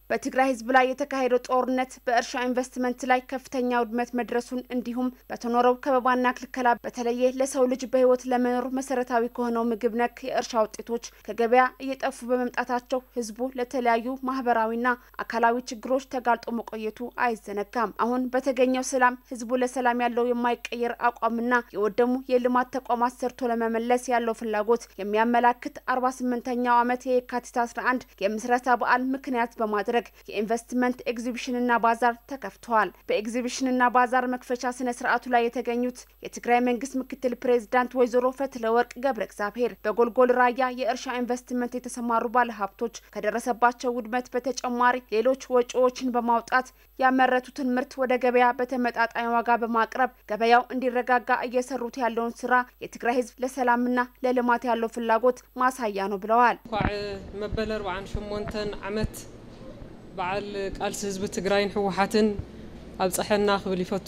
በትግራይ ህዝብ ላይ የተካሄደው ጦርነት በእርሻ ኢንቨስትመንት ላይ ከፍተኛ ውድመት መድረሱን እንዲሁም በተኖረው ከበባና ክልከላ በተለየ ለሰው ልጅ በህይወት ለመኖር መሰረታዊ ከሆነው ምግብ ነክ የእርሻ ውጤቶች ከገበያ እየጠፉ በመምጣታቸው ህዝቡ ለተለያዩ ማህበራዊና አካላዊ ችግሮች ተጋልጦ መቆየቱ አይዘነጋም። አሁን በተገኘው ሰላም ህዝቡ ለሰላም ያለው የማይቀየር አቋምና የወደሙ የልማት ተቋማት ሰርቶ ለመመለስ ያለው ፍላጎት የሚያመላክት አርባ ስምንተኛው ዓመት የካቲት 11 የምስረታ በዓል ምክንያት በማድረግ የኢንቨስትመንት ኤግዚቢሽንና ባዛር ተከፍተዋል። በኤግዚቢሽንና ባዛር መክፈቻ ስነ ስርዓቱ ላይ የተገኙት የትግራይ መንግስት ምክትል ፕሬዚዳንት ወይዘሮ ፈትለወርቅ ገብረ እግዚአብሔር በጎልጎል ራያ የእርሻ ኢንቨስትመንት የተሰማሩ ባለሀብቶች ከደረሰባቸው ውድመት በተጨማሪ ሌሎች ወጪዎችን በማውጣት ያመረቱትን ምርት ወደ ገበያ በተመጣጣኝ ዋጋ በማቅረብ ገበያው እንዲረጋጋ እየሰሩት ያለውን ስራ የትግራይ ህዝብ ለሰላምና ለልማት ያለው ፍላጎት ማሳያ ነው ብለዋል። ኳዕ መበል 48 ዓመት በዓል ቃልሲ ህዝቢ ትግራይን ህወሓትን ኣብፅሐና ክብል ይፈቱ።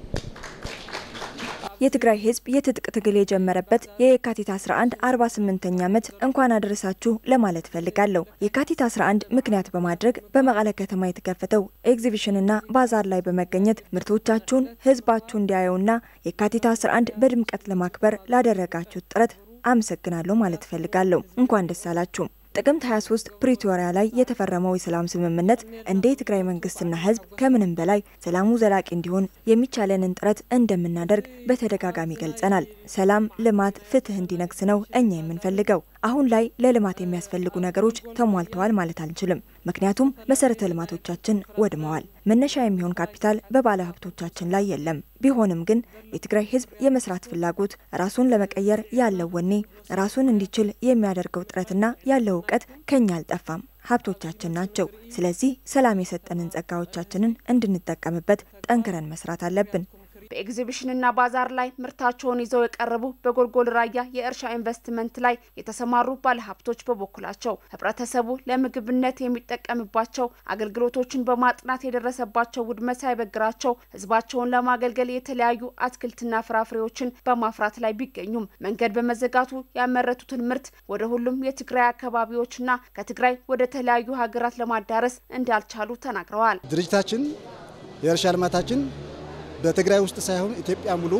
የትግራይ ህዝብ የትጥቅ ትግል የጀመረበት የየካቲት 11 48ኛ ዓመት እንኳን አደረሳችሁ ለማለት ፈልጋለሁ። የካቲት 11 ምክንያት በማድረግ በመቀለ ከተማ የተከፈተው ኤግዚቢሽንና ባዛር ላይ በመገኘት ምርቶቻችሁን ህዝባችሁ እንዲያየውና የካቲት 11 በድምቀት ለማክበር ላደረጋችሁት ጥረት አመሰግናለሁ ማለት ፈልጋለሁ። እንኳን ደስ አላችሁ። ጥቅምት 23 ፕሪቶሪያ ላይ የተፈረመው የሰላም ስምምነት እንደ የትግራይ መንግስትና ህዝብ ከምንም በላይ ሰላሙ ዘላቂ እንዲሆን የሚቻለንን ጥረት እንደምናደርግ በተደጋጋሚ ገልጸናል። ሰላም፣ ልማት፣ ፍትህ እንዲነግስ ነው እኛ የምንፈልገው። አሁን ላይ ለልማት የሚያስፈልጉ ነገሮች ተሟልተዋል ማለት አንችልም። ምክንያቱም መሰረተ ልማቶቻችን ወድመዋል። መነሻ የሚሆን ካፒታል በባለ ሀብቶቻችን ላይ የለም። ቢሆንም ግን የትግራይ ህዝብ የመስራት ፍላጎት፣ ራሱን ለመቀየር ያለው ወኔ፣ ራሱን እንዲችል የሚያደርገው ጥረትና ያለው እውቀት ከኛ አልጠፋም። ሀብቶቻችን ናቸው። ስለዚህ ሰላም የሰጠንን ጸጋዎቻችንን እንድንጠቀምበት ጠንክረን መስራት አለብን። በኤግዚቢሽንና ባዛር ላይ ምርታቸውን ይዘው የቀረቡ በጎልጎል ራያ የእርሻ ኢንቨስትመንት ላይ የተሰማሩ ባለሀብቶች በበኩላቸው ህብረተሰቡ ለምግብነት የሚጠቀምባቸው አገልግሎቶችን በማጥናት የደረሰባቸው ውድመት ሳይበግራቸው ህዝባቸውን ለማገልገል የተለያዩ አትክልትና ፍራፍሬዎችን በማፍራት ላይ ቢገኙም መንገድ በመዘጋቱ ያመረቱትን ምርት ወደ ሁሉም የትግራይ አካባቢዎችና ከትግራይ ወደ ተለያዩ ሀገራት ለማዳረስ እንዳልቻሉ ተናግረዋል። ድርጅታችን የእርሻ ልማታችን በትግራይ ውስጥ ሳይሆን ኢትዮጵያ ሙሉ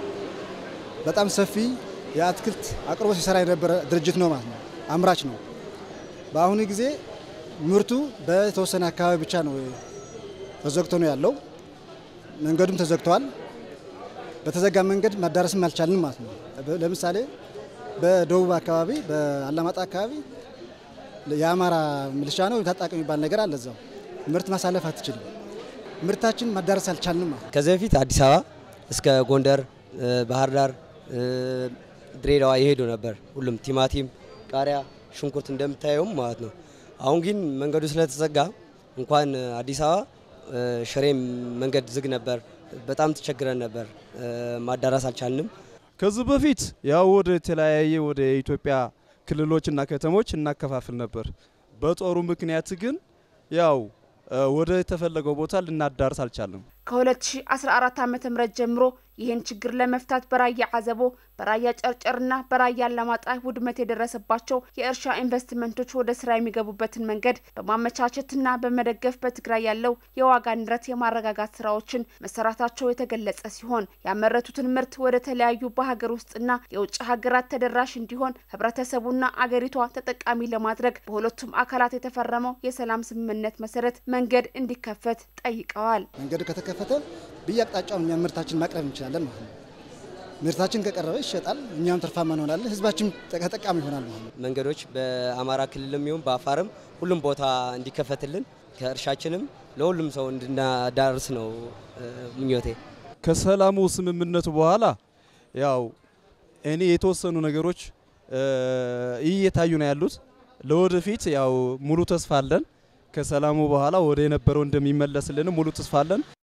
በጣም ሰፊ የአትክልት አቅርቦት ሲሰራ የነበረ ድርጅት ነው ማለት ነው። አምራች ነው። በአሁኑ ጊዜ ምርቱ በተወሰነ አካባቢ ብቻ ነው ተዘግቶ ነው ያለው። መንገዱም ተዘግተዋል። በተዘጋ መንገድ ማዳረስም አልቻልንም ማለት ነው። ለምሳሌ በደቡብ አካባቢ በአላማጣ አካባቢ የአማራ ሚሊሻ ነው ታጣቂ የሚባል ነገር አለ። እዛው ምርት ማሳለፍ አትችልም። ምርታችን ማዳረስ አልቻልንም ማለት ከዚህ በፊት አዲስ አበባ እስከ ጎንደር፣ ባህር ዳር፣ ድሬዳዋ የሄዱ ነበር። ሁሉም ቲማቲም፣ ቃሪያ፣ ሽንኩርት እንደምታየውም ማለት ነው። አሁን ግን መንገዱ ስለተዘጋ እንኳን አዲስ አበባ ሽሬም መንገድ ዝግ ነበር። በጣም ተቸግረን ነበር፣ ማዳረስ አልቻልንም። ከዚህ በፊት ያው ወደ ተለያየ ወደ ኢትዮጵያ ክልሎችና ከተሞች እናከፋፍል ነበር። በጦሩ ምክንያት ግን ያው ወደ የተፈለገው ቦታ ልናዳርስ አልቻለም። ከ2014 ዓ.ም ጀምሮ ይህን ችግር ለመፍታት በራያ አዘቦ፣ በራያ ጨርጨርና በራያ አላማጣ ውድመት የደረሰባቸው የእርሻ ኢንቨስትመንቶች ወደ ስራ የሚገቡበትን መንገድ በማመቻቸትና በመደገፍ በትግራይ ያለው የዋጋ ንረት የማረጋጋት ስራዎችን መሰራታቸው የተገለጸ ሲሆን ያመረቱትን ምርት ወደ ተለያዩ በሀገር ውስጥና የውጭ ሀገራት ተደራሽ እንዲሆን ህብረተሰቡና አገሪቷ ተጠቃሚ ለማድረግ በሁለቱም አካላት የተፈረመው የሰላም ስምምነት መሰረት መንገድ እንዲከፈት ጠይቀዋል። መንገዱ ከተከፈተ በየአቅጣጫው እኛም ምርታችን ማቅረብ እንችላለን ማለት ነው። ምርታችን ከቀረበ ይሸጣል፣ እኛም ትርፋማ እንሆናለን፣ ህዝባችን ተጠቃሚ ይሆናል ማለት ነው። መንገዶች በአማራ ክልልም ይሁን በአፋርም ሁሉም ቦታ እንዲከፈትልን ከእርሻችንም ለሁሉም ሰው እንድናዳርስ ነው ምኞቴ። ከሰላሙ ስምምነቱ በኋላ ያው እኔ የተወሰኑ ነገሮች እየታዩ ነው ያሉት። ለወደፊት ያው ሙሉ ተስፋ አለን። ከሰላሙ በኋላ ወደ የነበረው እንደሚመለስልን ሙሉ ተስፋ አለን።